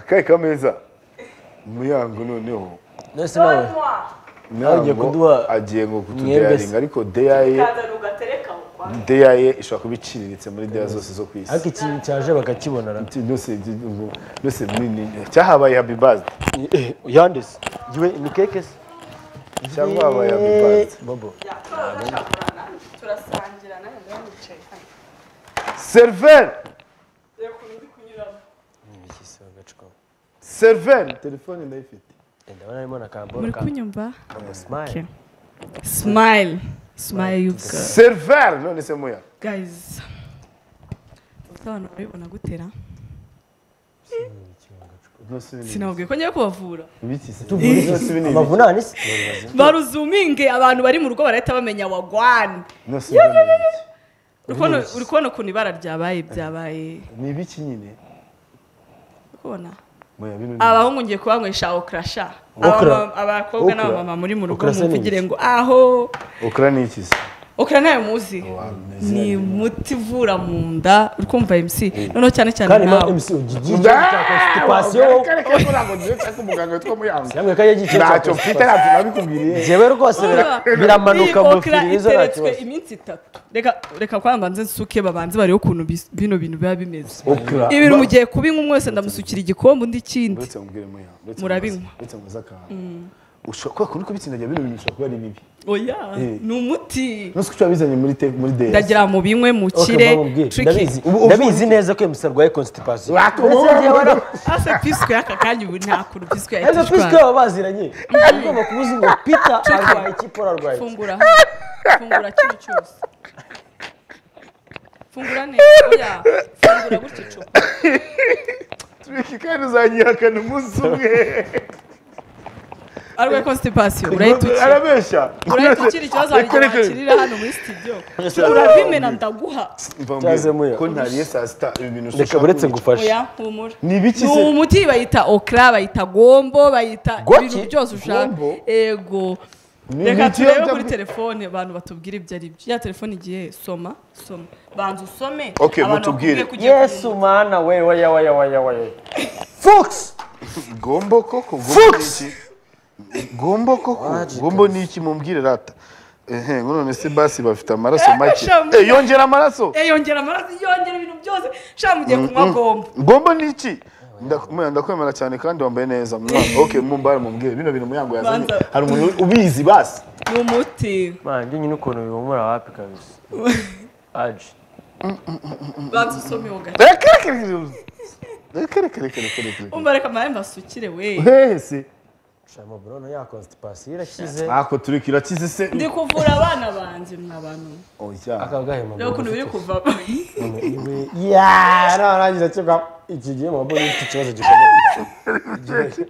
Kare kameza umuryango noneho nonese nawe nonywa Agiye kuduha agiye ngo mwembese. kutudeyaringa ariko deyaye ukazana ugatereka aho kwa deyaye ishobora kuba iciriritse muri deya zose zo ku isi ariko iki cyaje bakakibonera byose by'igihugu, byose ni- ni- cyahabaye happy birthday yandese yewe ni keke se cyangwa habaye happy birthday bobo turasangirana turasangira nawe ndanicaye hano seriveri reba ukuntu ndi kunyuramo iki agacupa seriveri telefone ndayifite ndabona harimo na kamboro muri ka kunyumva kamusimayile Okay. smile smile you girl. seriveri none se muya guys utabona urabibona gutera sinababwiye ko ngiye kubavura Nonese ibi ni ibiki? amavunane se baruzuminge abantu bari mu rugo barahita bamenya wagwani Nonese ibi ni ibiki? uri kubona uri kubona ukuntu ibara ryabaye byabaye ni ibiki nyine uri kubona muya bino ni abahungu ngiye kubanywesha okrasha Okra. Abamama- abakobwa Okra. n'abamama muri mu rugo Okra se ni muvugire iki? ngo aho okra ni iki se okra nayo muzi ni umuti uvura mu nda uri kumva mc noneho cyane cyane kandi ma nawe emusi ugiye cya constipation cyangwa kajya gice cya ntacyo mfite constipation ntacyo nabikubwiriye jewe rwose bira- biramanuka mu firizo nta iteretswe kibazo iminsi itatu reka reka kwambanze nsuke babanze barebe ukuntu bis- bino bintu biba bimeze okra ibi bintu mugiye kubinywa umwe wese ndamusukira igikombe undi ikindi uretse mubwire muya uretse Murabinywa. mubaze- uretse mubaze akantu ushobora kubera kuri kubitsindagira bino bintu bishobora kuba ari bibi oya Eh. ni umuti nonse uko uba bizanye muri te muri DS ndagira mu binywe Okay, mukire mamubwire. turiki ndabizi ndabizi neza ko emusi arwaye constipation Watu- Ndetse njyewe wara- ase piswe y'aka kanya ubu nta kuntu piswe ezo yahita pisi ko ishwara baba baziranye ugomba kubuza ngo pita arwaye iki paul arwaye iki fungura fungura kino cyose fungura neza oya fungura gutya icupa turiki kandi uzanyihakana umunsi umwe arwaye constipation urahita ukira arabeshya urahita ukira ikibazo hari igihe Reka- reka- wakirira hano muri studio uravimena ndaguha Mva Cyaze mbwira muya. ko ntariye saa sita ibi bintu reka ushobora uretse kubica. ngufashe oya humura ni ibiki ni se umuti bayita okra bayita gombo bayita Goki? ibintu byose ushaka Gombo? ego Ni reka imiti turebe yabyo- kuri telefone abantu batubwira ibyo ari byo ya telefone igiye soma soma banza usome Okay, abantu mutubwire. bakubwiye ko ugiye yesu mana we waya waya waya waya fox gombo koko gombo ni Fuchs! iki gombo koko gombo ni iki mumbwire rata ehe none se basi bafite amaraso make shamu. Eh, yongera amaraso kunywa. Eh, yongera amaraso yongera ibintu byose shaka mugiye kunywa gombo gombo ni iki Nda- muya, ndakwemera cyane kandi wambaye neza mwa- okay mumbare mumbwire bino bintu muyango yazanye Banza. hari umuntu ubizi basi ni umuti man njye nyine ukuntu bihumura wapi kabisa aje banza usome uwo gace reka reka reka reka reka reka reka reka reka umva reka mpamvu mbasukire we hehe se shama burone ya constipation irakize ako turi kirakize se ndi kuvura abana banjye mwa bantu oya akagahe mama reba ukuntu biri kuva ya narangiza cyoka iki gihe mama mbona ufite ikibazo gikomeye Igihe-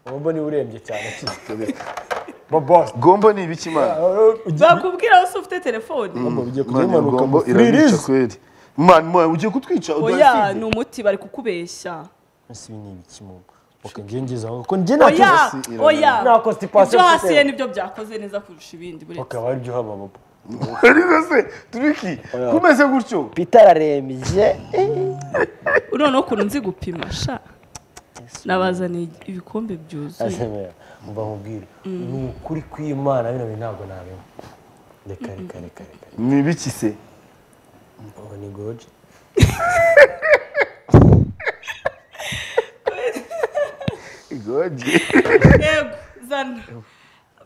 mama mbona urembye cyane bobo gombo ni ibiki mana bakubwira se ufite telefone ugiye Mwana, kumanuka gombo mu irabica firirizi kweli mwana mwana, ugiye kutwica oya ni umuti bari kukubeshya ese ibi ni ibiki mama oke ngiye ngize aho ko njye nta kibazo oya irarira. oya Nta constipation ibyo hasi mfite. ye nibyo byakoze neza kurusha ibindi buretse bakaba aryoha mama ariko se turiki kumeze gutyo pita ararembye noneho ukuntu nzi gupima sha nabazaniye ibikombe byuzuye mba mubwire ni ukuri kw'imana bino bintu ntabwo nabimwe reka reka reka reka ni ibiki se ubu ni goji gogi yego zana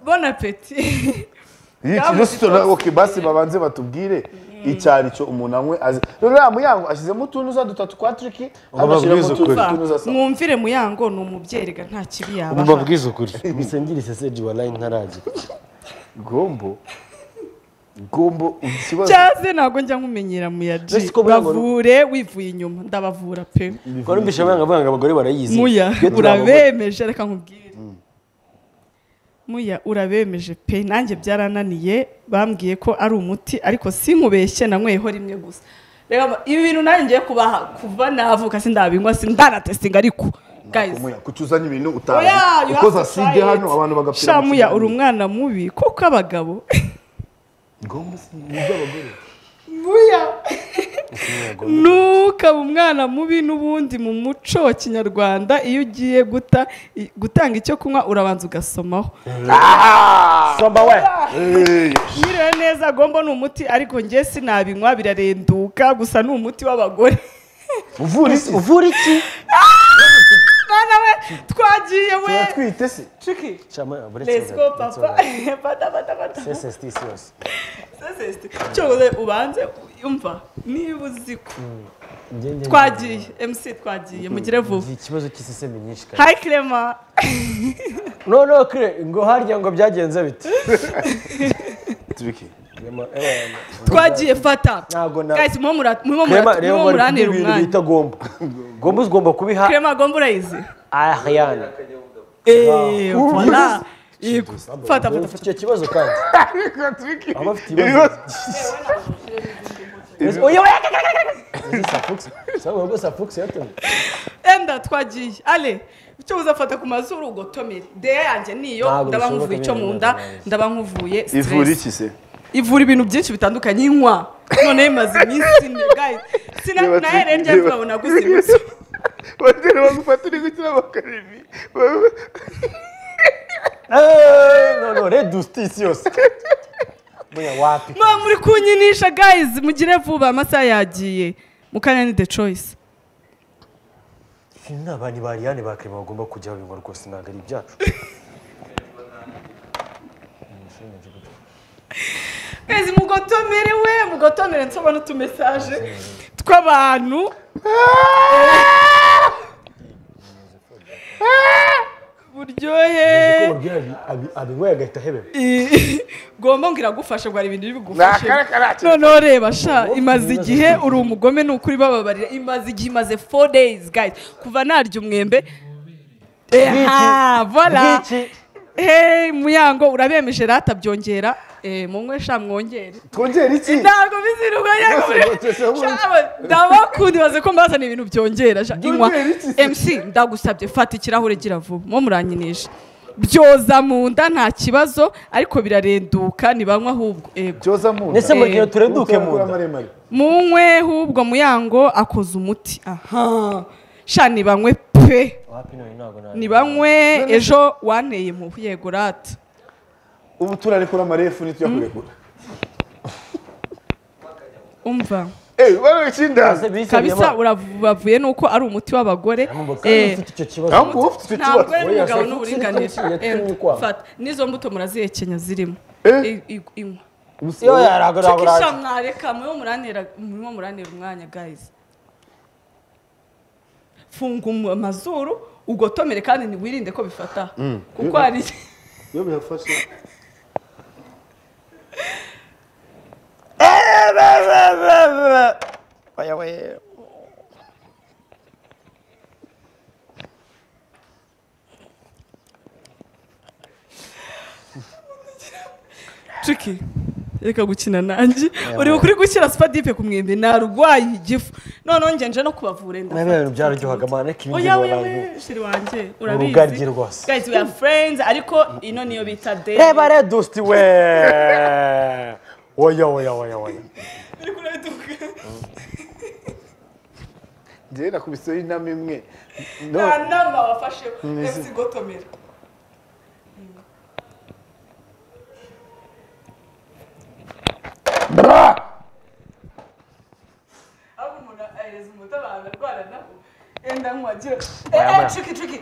bon apeti iki resitora ok basi babanze batubwire icyari cyo umuntu anywe azi rero uriya muyango ashyizemo utuntu za dutatu kwa turiki agashyiramo babwize utuntu ukuri. utuntu za sa mwumvire muyango ni umubyeyi rega nta kibi Umva yaba bwiza ukuri bisengire iseseji warayi ntaragira gombo gombo ikibazo cyaze ntabwo njya nkumenyera muya Ese ji ko muyango- bavure wivuye inyuma ndabavura pe ko numvise abana bavuga ngo abagore barayizi muya Iyo turi abagore- urabemeje reka nkubwire muya urabemeje pe nanjye byarananiye bambwiye ko ari umuti ariko sinkubeshye nanyweye ho rimwe gusa reka ma- ibi bintu nanjye ngiye kubaha kuva navuka sindabinywa sindanatestinga ariko guys Muya, kuki uzanye ibintu utazi oya you uko have to zaside try hano it. abantu bagapfira sha mu muya kiganiro. uri umwana mubi kuko abagabo gombo si ni iby'abagore muya ntukaba umwana mubi n'ubundi mu muco wa kinyarwanda iyo ugiye guta i- gutanga icyo kunywa urabanza ugasomaho somba we nyiriwe neza gombo ni umuti ariko njye sinabinywa birarenduka gusa ni umuti w'abagore uvura isi uvura iki mwana we twagiye we turatwite se ciki Chama- let's let's go, go let's papa go. bata bata bata CSST yose sesesite cyoze ubanze yumva niba uzi ko Ngende- twagiye mc twagiye mugire vuba Iki kibazo cy'isesemi nyinshi kandi hayi kirema no no kire ngo harya ngo byagenze bite tubiki Rema, eh, twagiye fata Ntago na- guys mwo mura- murimo Rema, mura- rero murimo bari muranira kubwira ibintu bita umwanya gombo gombo ugomba kubiha kirema gomba urayizi Ariane eee voila yego fata fata ufite icyo kibazo kandi aba afite ibibazo ibibazo Ese- oya oya safukisi sabwa rwose safukisi yatumye enda twagiye ale icyo uzafata ku mazuru ugotomere deya yanjye niyo Ntabwo ndaba bishoboka nkuvuye icyo bene mu nda neza. ndaba nkuvuye ivura stress iki se ivura ibintu byinshi bitandukanye inkwa noneho imaze iminsi ine guys sina Reba nayo rero Tricky, njya reba. turabona gusimbuza batera bagufata uri gukira amakaroni Eh, no no redusitisi yose mwe wapi mwa muri kunyinisha guys mugire vuba amasaha yagiye mukanya ni the choice ni abantu ba Ariane ba Clement bagomba kujyaho bimwe rwose ntabwo ari ibyacu guys mugotomere we mugotomere nsoba n'utumesaje tw'abantu buryohe Uko babwira abi- abi- abinyweye agahita ahebeba gomba ngo iragufasha ngo hari ibintu biri bugufashe nakarakara noneho reba sha imaze igihe uri umugome ni ukuri bababarira imaze igihe imaze four days guys kuva narya umwembe Eha, voila Bwiki. hey muyango urabemeje rata byongera eh munywe sha mwongere twongera iki ntabwo bizirwa Bose botetse hamwe. ndabakundi baze ko mbazana ibintu byongera sha inywa Byongera iki se? mc ndagusabye fata ikirahure gira vuba mwo muranyinisha byoza mu nda nta kibazo ariko birarenduka ntibanywa ahubwo ego byoza mu nda ndetse mu gihe tureduke mu nda maremare munywe hubwo muyango akoze umuti aha sha nibanywe pe wapi none ntabwo nari nibanywe ejo wanteye impuhu yego rata ubu turarekura amarefu ntitujya kurekura umva eee bari icyindazi kabisa urabavuye nuko ari umuti w'abagore Eh, ufite icyo kibazo ntabwo uba ufite icyo ntabwo kibazo ari umugabo Oya, n'uburinganire se- yatumye Eh, ukwaha. fata n'izo mbuto murazihekenya zirimo Eh. I- i- inywa yo yaragoragora tukisha mwareka murimo muranira murimo muranira umwanya guys funga umu- amazuru ugotomere kandi ntiwirinde ko bifata kuko hari iyo bihafashe ciki reka gukina nanjye uri ukuri gushyira sipadipe ku mwembe narwaye igifu noneho njye nje no kubavura enda nabi ibintu byararyohaga mana ko ibi oya oya oya shiri wanjye urabizi Urugaryi rwose. guys we are friends ariko ino niyo bita day reba redusiti we oya oya oya oya biri kureduka njyewe nakubiseho inama imwe No, nta nama wafashe efuse gotomera aho umuntu ahereza umuti abantu arwara nabo yenda nk'uwagira eee ciki ciki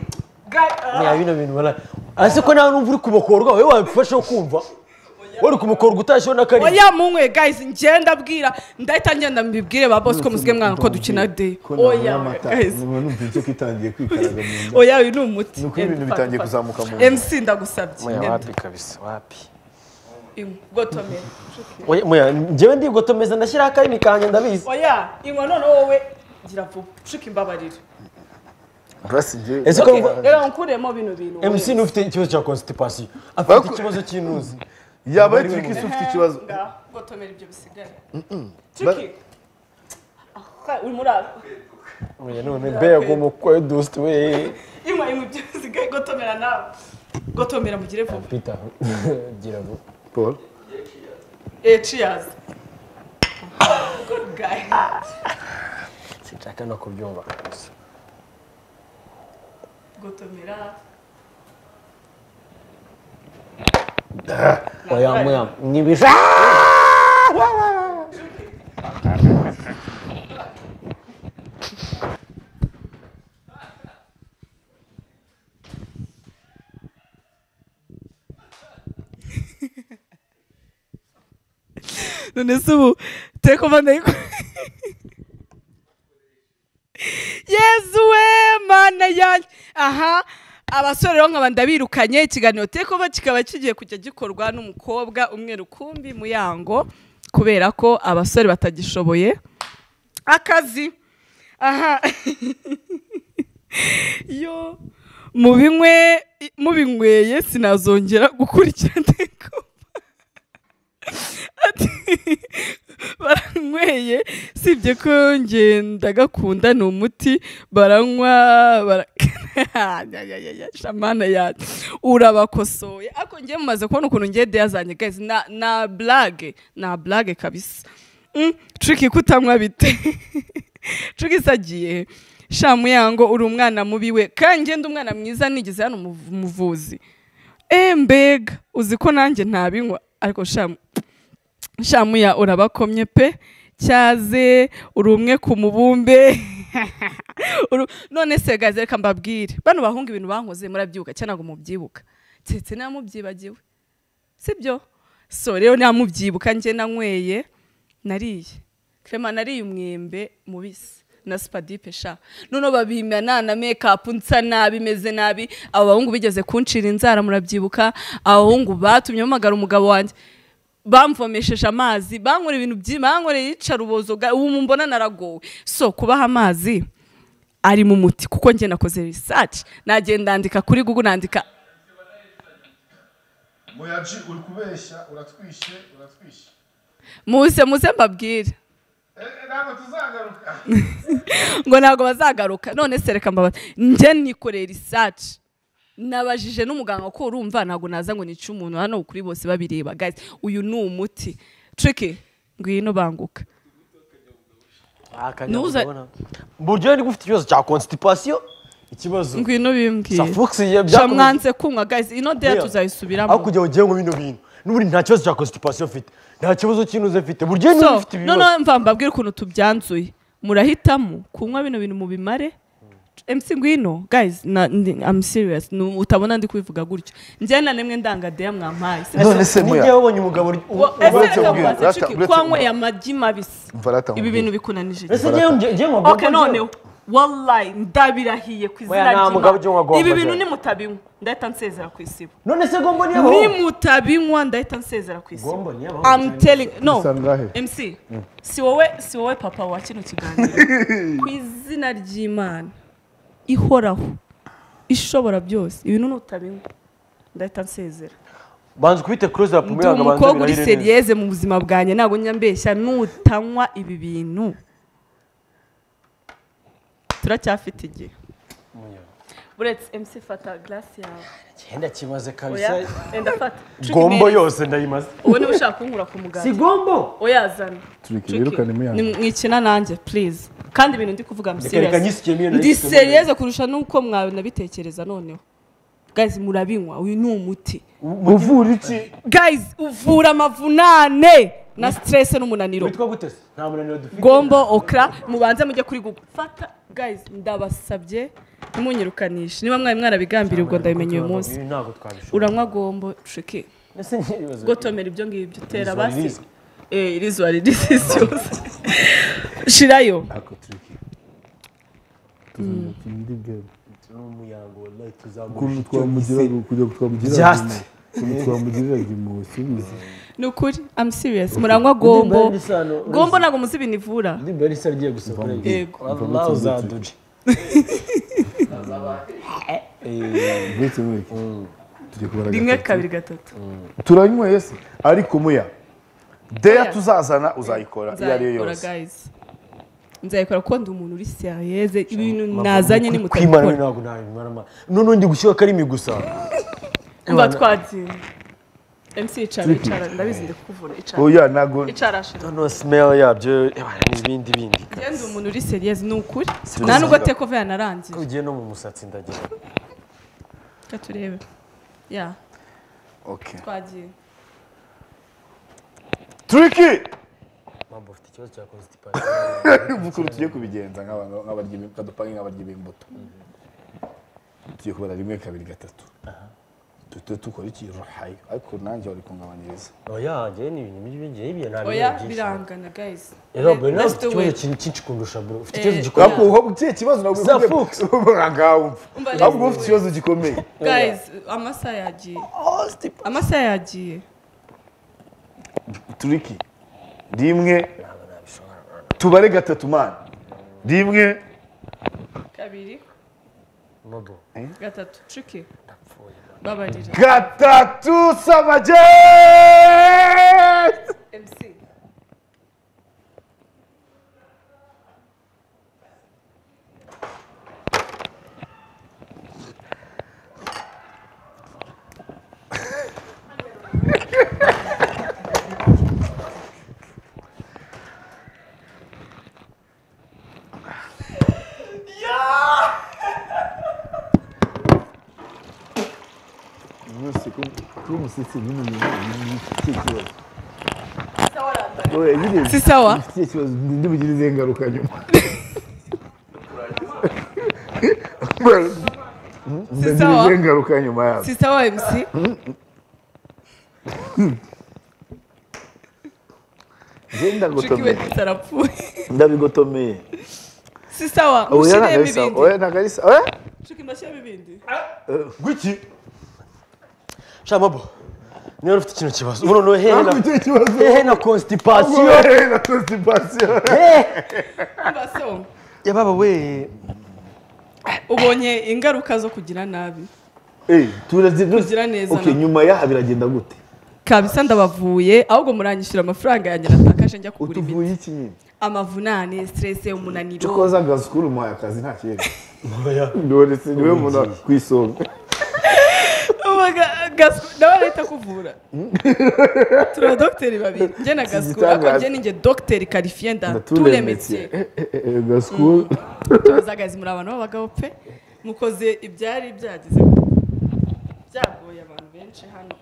Guy, ah. Niya bino bintu bana ase ko nawe numva uri kubokorwa wowe wabifashe kumva wowe uri kubokorwa utashyeho n'akariya oya munywe guys njye ndabwira ndahita ngenda mbibwire ba boss ko musigaye mwana ko dukina de ko ntabwo oya amata guys numva numva inzoka itangiye kwikaraga mu nda oya uyu ni umuti ni uko ibintu bitangiye kuzamuka mu nda mc ndagusabye Enda. kabisa wapi Inywa. gotomera oya muya njyewe ndigotomeza ndashyiraho akarimi kanjye ndabizi oya inywa noneho wowe gira vuba cuka imbabarira basi njyewe ese ko Okay, mva- reka nkuremo bino bintu wowe. mc n'ufite ikibazo cya constipation afite Baku- ikibazo cy'inuzi yaba ari turiki se ufite ikibazo Ngaho, gotomera ibyo bisigaye cuki urimo uraza oya none mbego mu kwedusti we inywa inywa ibyo bisigaye gotomera nawe gotomera mugire vuba peter gira vuba paul Eh, cheers. Good bwawe sinshaka no kubyumva gutomera oya mweya nibisha none se ubu tekova ndayiko yezu we mana yanjye aha abasore rero nkaba ndabirukanye ikiganiro tekova kikaba kigiye kujya gikorwa n'umukobwa umwe rukumbi muyango kubera ko abasore batagishoboye akazi aha yo mubinywe mubinyweye sinazongera gukurikira tekova ati baranyweye sibye ko ngenda ni umuti baranywa barakana shamana yacu urabakosoye ariko ngiye mumaze kubona ukuntu ngiye deyazanye guys na na blage na blage kabisa Mm, triki kutanywa bite triki isagiye shamuyango uri umwana mubi we kandi ngende umwana mwiza nigeze hano umuvu- umuvuzi embega uzi ko nanjye ntabinywa ariko shamu shamuya urabakomye pe cyaze uri umwe ku mubumbe Uru- none se gaze reka mbabwire bano bahunga ibintu bankoze murabyibuka cyangwa ntabwo mubyibuka keretse niba mubyibagiwe sibyo so rero niba mubyibuka njye nanyweye nariye krema nariye umwembe mubisi na sipadipe sha noneho babimena na mekapu nsa nabi meze nabi abo bahungu bigeze kuncira inzara murabyibuka abahungu batumye mpamagara umugabo wanjye bamvomesheje amazi bankoreye ibintu byinshi bankoreye iyicarubozo ubu mbona naragowe so kubaha amazi ari mu muti kuko njye nakoze risaci nagenda ndandika kuri gugu nandika muyaji uri kubeshya uratwishe uratwishe muze muze mbabwire ntabwo tuzagaruka ngo ntabwo bazagaruka none se reka mbabara njye nikoreye risaci nabajije n'umuganga ko urumva ntabwo naza ngo nice umuntu hano kuri bose babireba guys uyu ni umuti triki ngwino banguka Nuza- buryo niba ufite ikibazo cya constipation ikibazo ngwino bimbwiye safuxi byakomeje shamwanze kunywa guys ino deya tuzayisubiramo aho kugira ngo ugire ngo bino bintu n'ubundi nta kibazo cya constipation ufite nta kibazo cy'inuze mfite buryo niba so ufite ibibazo noneho mva mbabwire ukuntu tubyanzuye murahitamo kunywa bino bintu mubimare MC ngwino guys na, ndi, I'm serious Nu- utabona ndi kubivuga gutyo njye na nemwe ndanga deya mwampaye Si- none se n'igihe muya wabonye umugabo uri- u- Wa- ese uretse reka ubwira, mbaze, uretse- Chucky, uretse- kwanyweye amagi mabisi Mva rata ibi bintu nkubwire. bikunanije ese cyane. ngewe nge- ngewe nkagomba- ok none wallahi ndabirahiye ku izina Oya, nta mugabo ujya unywa ry'Imana gomba ibi bintu je. nimutabinywa ndahita nsezera ku isibo none se gombo niyo abaho nimutabinywa ndahita nsezera ku isibo gombo niyo I'm telling no Bisa ngahe? MC si wowe si wowe papa wa kino kiganiro ku izina ry'Imana ihoraho ishobora byose ibintu nutabinywa ndahita nsezera banza kubite close up ndi umukobwa uri serieze mu buzima bwanjye ntabwo njya mbeshya nutanywa ibi bintu turacyafite igihe uretse MC fata glass yawe cyenda kimaze oya kabisa enda fata gombo yose ndayimaze ubu niba ushaka kunkura ku muganga si gombo oya zana Tureke, Tureke. wirukane muyange. Ni- mwikina nanjye please kandi ibintu ndi kuvuga Reka- reka nyisikemo iyo nari ndi nyisikemo iyo nari. serieze kurusha n'uko mwabinabitekereza noneho guys murabinywa uyu ni umuti uvura iki guys uvura amavunane na stress n'umunaniro witwa gute se nta munaniro dufite gombo okra mubanze mujye kuri google fata guys ndabasabye ntimunyirukanishe niba mwari mwarabigambiriye ubwo ndabimenye uyu munsi Ibi ntabwo twabishobora uranywa gombo triki ese n'ibibazo gotomera ibyo ngibyo utera Irizuba basi ririza. eh irizwa ririzi yose shirayo ako turiki tuzongera turinde ibwami ni umuyaga wallahi ukuntu tuzamuha twamugiraga kugira ngo twamugiraga Just. impuhwe. ukuntu twamugiraga impuhwe subiza ni ukuri i'm serious muranywa Ndimbari gombo n'isano, uretse- gombo ntabwo muzi ibintu ivura ndimbari risa rigiye gusohora Yego. wallahi uzaduje uretse mureke tujye kubara rimwe gatatu kabiri gatatu turanyweye se ariko muya deya Oya. tuzazana uzayikora iyo ariyo nzayikora yose guys nzayikora kuko ndi umuntu uri seriyeze ibintu nazanye ni kwimana we mutabikora ntabwo ntabimarama noneho ndi gushyira akarimi gusa mba twatsinze MC icara icara ndabizi ndikuvura icara oya ntago icara shira noneho simeri yabyo ebana n'ibindi bindi genda umuntu uri seriyeuse ni ukuri Serious. nta nubwo tekova yanarangiye ugiye no mu musatsi ndagira reka turebe ya okay twagiye turiki mpamvu ufite ikibazo cya constipation ukuntu tugiye kubigenza nk'abantu nk'abarya ibi- kadupange nk'abarya imbuto tugiye kubara rimwe kabiri gatatu duhita dukora iki ruhayo ariko nanjye wari kungabanyiriza oya njyewe ni ibintu bigiye bigiye nta oya bintu byinshi. birangana guys rero ubwo nawe Let's ufite do ikibazo it. kinini cyinshi kundusha bro ufite Eh, ikibazo Oya. ahubwo gikomeye uba ugiye ikibazo ntabwo Za Fox. ngawumva Umva ahubwo rero. ufite ikibazo gikomeye guys amasaha yagiye amasaha yagiye turiki rimwe ntabwo nabishobora tubare gatatu mani rimwe kabiri nodo gatatu triki ndapfuye babarira gatatu samage MC Isa warandara. si sawa Iki kibazo ndi bugire izihe ngaruka nyuma ndagira sawa. izihe ngaruka nyuma yabyo si sawa MC Njye triki ndagotomeye we arapfuye ndabigotomeye si sawa oya mushyiremo ntagarisa ibindi oya ntagarisa oya triki ndashyiramo ibindi gwiki sha mabo niba ufite ikintu kibazo ubu noneho hehe na ntabwo icyo kibazo hehe na constipation Oya, na constipation hehe Umva so ya baba we ubonye ingaruka zo kugira nabi Eh, turazi Kugira neza okay na- nyuma yaha biragenda gute kabisa ndabavuye ahubwo muranyishyura amafaranga yanjye natakaje njya kugura imiti utuvuye iki nyine amavunane stress cyo umunaniro koza agazi kuri umuhaye akazi nta kibazo oya ndore si niwe muntu ku isonga Ubaga- Gasco- nawe arahita kuvura turi abadogiteri babiri njye na gasukura ariko gitangaza. njye ni njye dogiteri karifiye ndaturemetse ndaturemetse gasikuru tuzagazi muri abantu b'abagabo pe mukoze ibyari byagize byagoye abantu benshi hano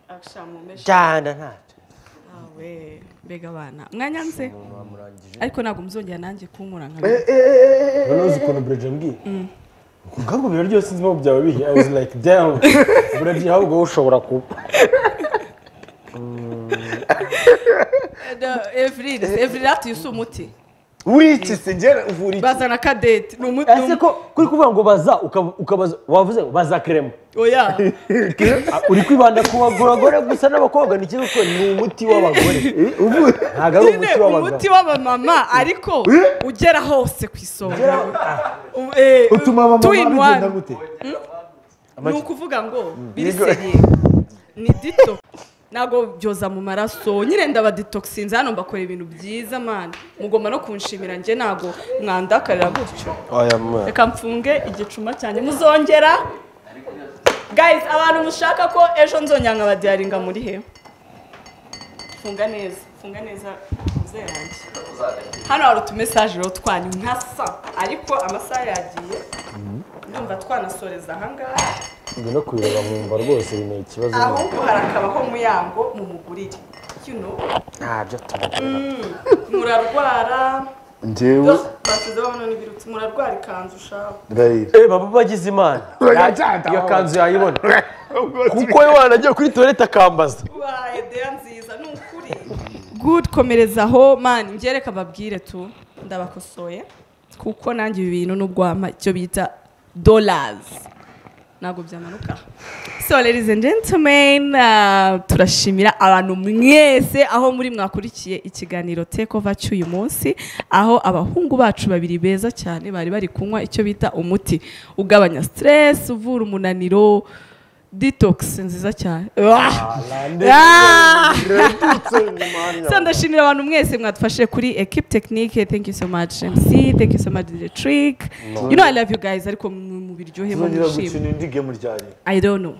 akisha mu meshi cyane ntacyo awe mbega abana mwanyanze umuntu wamurangije ariko ntabwo muzongera nanjye kunkura nka mbere. noneho uzi ukuntu burajya mbwiye ubwangu biro ryose nzimo byawe bihe i was like damn burajya ahubwo wowe ushobora kuba No, Evril Evril afite isi umuti wiki se ngera uvura iki bazana kadete ni umuti ese ko kuri kuvuga ngo baza ukaba- ukabaza wavuze ngo baza kerema oya Ah, uri kwibanda ku bagore gusa n'abakobwa ni ikibazo kuko ni umuti w'abagore Eh, uvura ntabwo ari nyine umuti w'abagabo umuti w'abamama ariko ugera hose ku isonga Um, eh, utuma abamama two in bigenda one. gute ni ukuvuga ngo biriseriye ni dito ntabwo byoza mu maraso nyine ndabaditoxinze hano mbakora ibintu byiza mani mugomba no kunshimira njye ntabwo mwandakarira gutyo oya mwana reka mfunge igicuma cyanjye muzongera guys abantu mushaka ko ejo nzongera nkabadiyaringa muri he funga neza funga neza muzehe wanjye hano hari utumesaje rero twanyu nkasa ariko amasaha yagiye ndumva twanasoreza ahangaha njye no kubireba nkumva rwose ni ikibazo ahubwo harakabaho muyango mu mugurire you know ntabyo tumukorera murarwara njyewe basize babona n'ibirutsi murarwara ikanzu ushaka ndahira eh baba bagize imana Ya- iyo kanzu yayibona kuko we wanagiye kuri toilette akambaza waye deya nziza ni ukuri good komereza aho mani njye reka babwire tu ndabakosoye kuko nanjye ibi bintu nubwo wampa icyo bita dollars ntabwo byamanuka so ladies and gentlemen uh, turashimira abantu mwese aho muri mwakurikiye ikiganiro tekova cy'uyu munsi aho abahungu bacu babiri beza cyane bari bari kunywa icyo bita umuti ugabanya stress uvura umunaniro detox nziza cyane Uah! Ah! so ndashimira abantu mwese mwadufashije kuri equipe technique thank you so much mc thank you so much DJ trick you know i love you guys ariko mu- mu biryohe mu tuzongera mwishime gukina indi game ryari I don't know.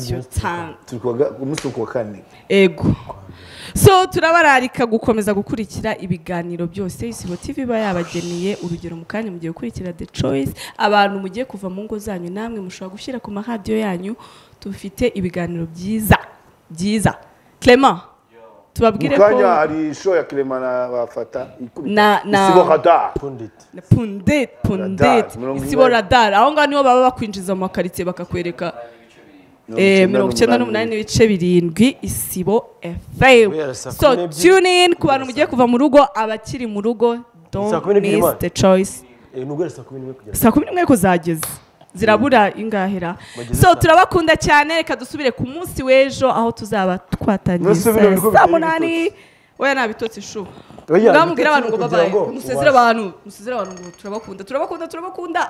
cyo tanga turi ku wa ga- umunsi wo ku wa kane ego so turabararika gukomeza gukurikira ibiganiro byose isibo tv iba yabageniye urugero mu kanya mugiye gukurikira the choice abantu mugiye kuva mu ngo zanyu namwe mushobora gushyira ku maradiyo yanyu dufite ibiganiro byiza byiza clement tubabwire mu ko kanya hari show ya kiremana bafata Na- ikubita na- isibo radar pundit pundete pundete Radar, mirongo isibo inani. radar aho ngaho niho baba bakwinjiza mu makaritsiye bakakwereka Eh, mirongo icyenda n'umunani n'ibice birindwi isibo fm Guhera saa so kumi n'ebyiri. tune in ku bantu mugiye kuva mu rugo abakiri mu rugo Saa don't kumi n'ebyiri miss imana. the choice nubwo ari saa kumi n'imwe kugera saa kumi n'imwe kuzageza zirabura ingahera Bageze so saa- turabakunda cyane reka dusubire ku munsi w'ejo aho tuzaba twatangiye None se bino bigo saa saa biteye munani oya nta bitotsi shu Oya, ngaho mubwire abantu ngo ibitotsi ni ukugira babaye ngo musezere ubashe. abantu musezere abantu ngo turabakunda turabakunda turabakunda